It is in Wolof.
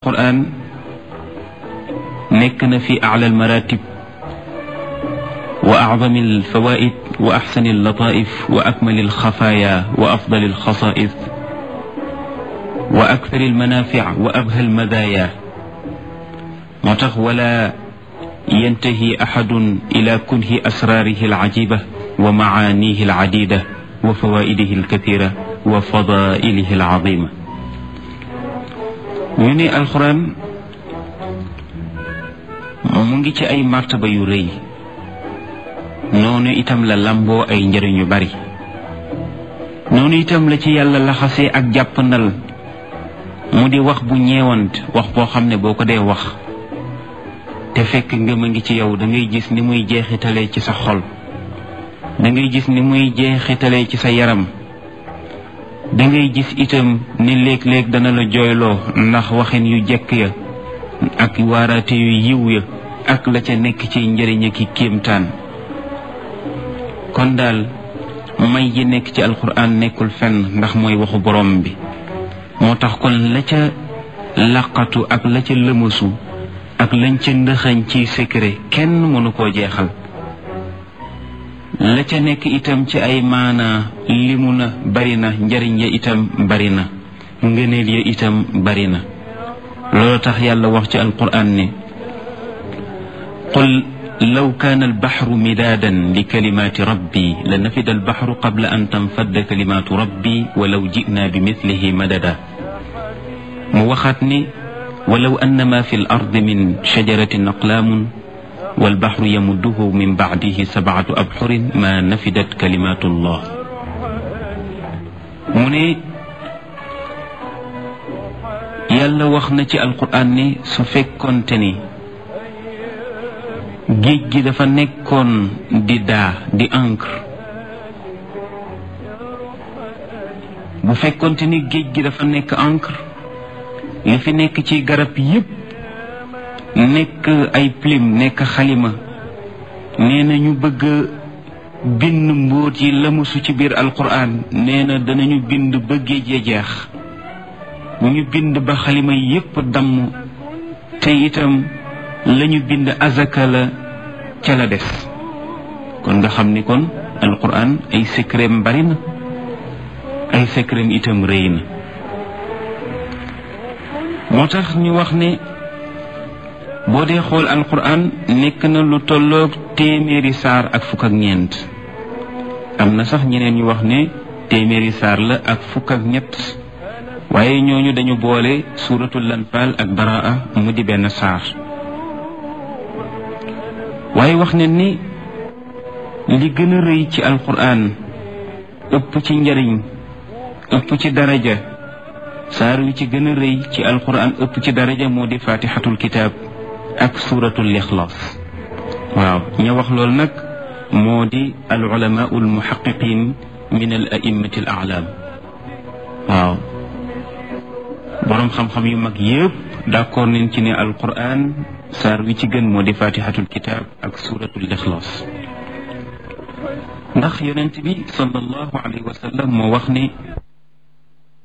alquran nekk na fi ala almaratib wa acdami alfawaid wa axsani allataif wa akmali alxafaaya wa afdali alxasais wa akthari almanafic wa abha almadaya moo tax wala yantahi axadun ila kunhi asraarihi alcajiba wa macaanihi alcadida wa fawaidihi alkathira wa fadailihi alcazima ñu ne alxuraan mu ngi ci ay martaba yu rëy noonu itam la lamboo ay njëriñ yu bari noonu itam la ci yàlla laxasee ak jàppandal mu di wax bu ñeewant wax boo xam ne boo ko dee wax te fekk ngëm a ngi ci yow da ngay gis ni muy jeexitalee ci sa xol da ngay gis ni muy jeexitalee ci sa yaram da ngay gis itam ni léeg-léeg dana la jooyloo ndax waxin yu jekk ya ak waaraate yu yiw ya ak la ca nekk ci njëriñ ki kéemtaan kon daal may yi nekk ci alquran nekkul fenn ndax mooy waxu borom bi moo tax kon la ca laqatu ak la ca lëmasu ak lañ ca ndëxañ ci secret kenn mënu koo jeexal la ca nekk itam ci ay maana limu na bari na njariñ ya itam bari na ngëneel ya itam bari na loolu tax yàlla wax ci alquran ne qul law kaana albaxru midaadan li kalimaati rabbi la nafida albaxru qabla an tanfadda kalimaatu rabbi walaw jinaa bi mislihi madada mu waxaat ni walaw annama fi l ardi min shajaratin aqlaamun walbaxru yamudduhu min bacdihi sabcatu abxurin ma nafidat kalimatu llah mu ne yàlla wax na ci alquran ni su fekkoonte ni géej gi dafa nekkoon di daa di encre bu fekkoonte ni géej gi dafa nekk encre li fi nekk ci garab yépp nekk ay plume nekk xalima nee na ñu bëgg bind mbóot yi lamusu ci biir alquran nee na danañu bind ba géej ya jeex ñu bind ba xalima yépp damm te itam lañu bind azaka la ca la des kon nga xam ni kon alquran ay secretam bari na ay secretam itam rëy na moo tax ñu wax ne boo dee xool alquran nekk na lu tolloog téeméeri saar ak fukk ak ñeent am na sax ñeneen ñu wax ne téeméeri saar la ak fukk ak ñett waaye ñooñu dañu boole suuratul lanfaal ak baraa mu di benn saar waaye wax ne ni li gën a rëy ci alquran ëpp ci njariñ ëpp ci daraja saar wi ci gën a rëy ci alquran ëpp ci daraja moo di fatixatul kitaab ak suuratul ixlaas waaw ña wax loolu nag moo di al ulamaau al muhaqiqin min al a'immati al a'lam waaw boroom xam-xam yu mag yépp d'accord nañ ci ne alquran saar wi ci gën moo di fatihatul kitab ak suratul ixlaas ndax yonent bi sallallahu alayhi wa sallam moo wax ne